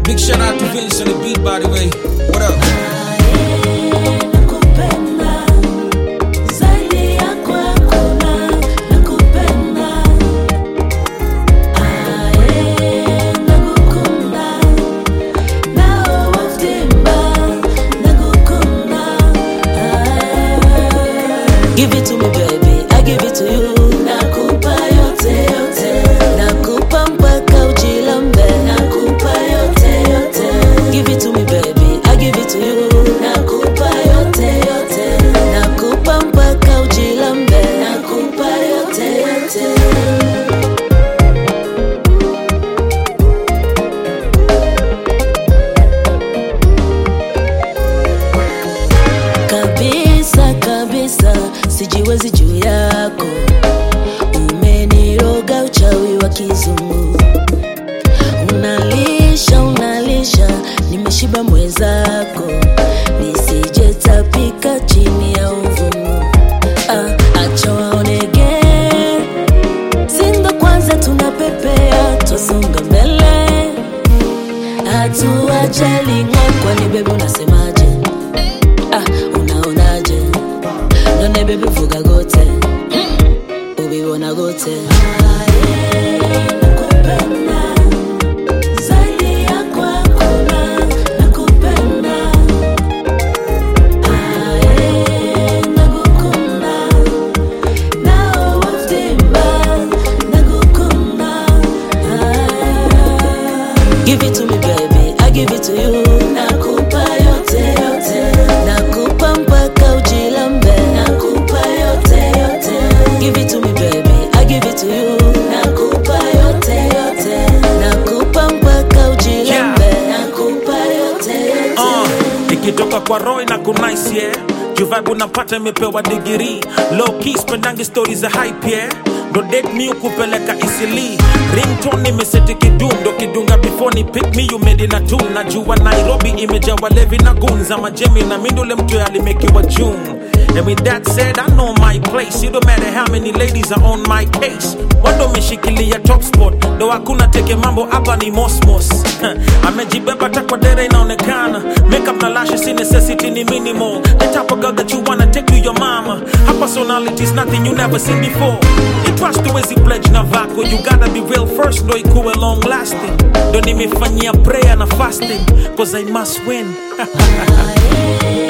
Big shout out to Vince on the beat, by the way. What up? Nakupenda zaidi yako hakuna, nakupenda aye, nakukunda nawe waftimba, nakukunda aye. Give it to me baby, I give it to you. Nakupa yote yote, nakupa mpaka ujilambe. Nakupa yote yote, give it to me baby, I give it to you. Nakupa yote yote, nakupa mpaka ujilambe. Nakupa yote yote. kabisa kabisa, sijiwezi juu yako, umeniroga uchawi wa kizungu, unalisha unalisha, nimeshiba mwenzako, nisijetapika chini ya uvumu. Ah, acha waonege, sindo kwanza tunapepea, twasonga mbele, hatuachaling'o, kwani bebi unasemaje? ah, unaonaje none bebi vuga gote ubibona gote Give it to me baby, I give it to you. Nakupa yote yote, nakupa mpaka ujilambe. Nakupa yote yote, give it to me baby, I give it to you. Nakupa yote yote, nakupa mpaka ujilambe. Nakupa yote yote. Uh, ikitoka kwa roy na kunice yeah juvibe unapata imepewa digiri low key spendangi stori za hype yeah ndo date mi ukupeleka isili rington imeseti kidum ndo kidunga before ni pick me you made in a tune najua nairobi imejawa levi na gunza majemi na mindule mtu alimekiwa june And with that said, I know my place. It don't matter how many ladies are on my case. Wando umeshikilia top spot, ndo hakuna teke mambo hapa ni mosmos. Amejibeba takwa dere inaonekana. Makeup na lashes si necessity ni minimal. The type of girl that you wanna take to your mama. Her personality is nothing you never seen before. It trust huwezi pledge na vako. You gotta be real first, ndo ikuwe long lasting. Ndo nimefanyia prayer na fasting, cause I must win. Aye,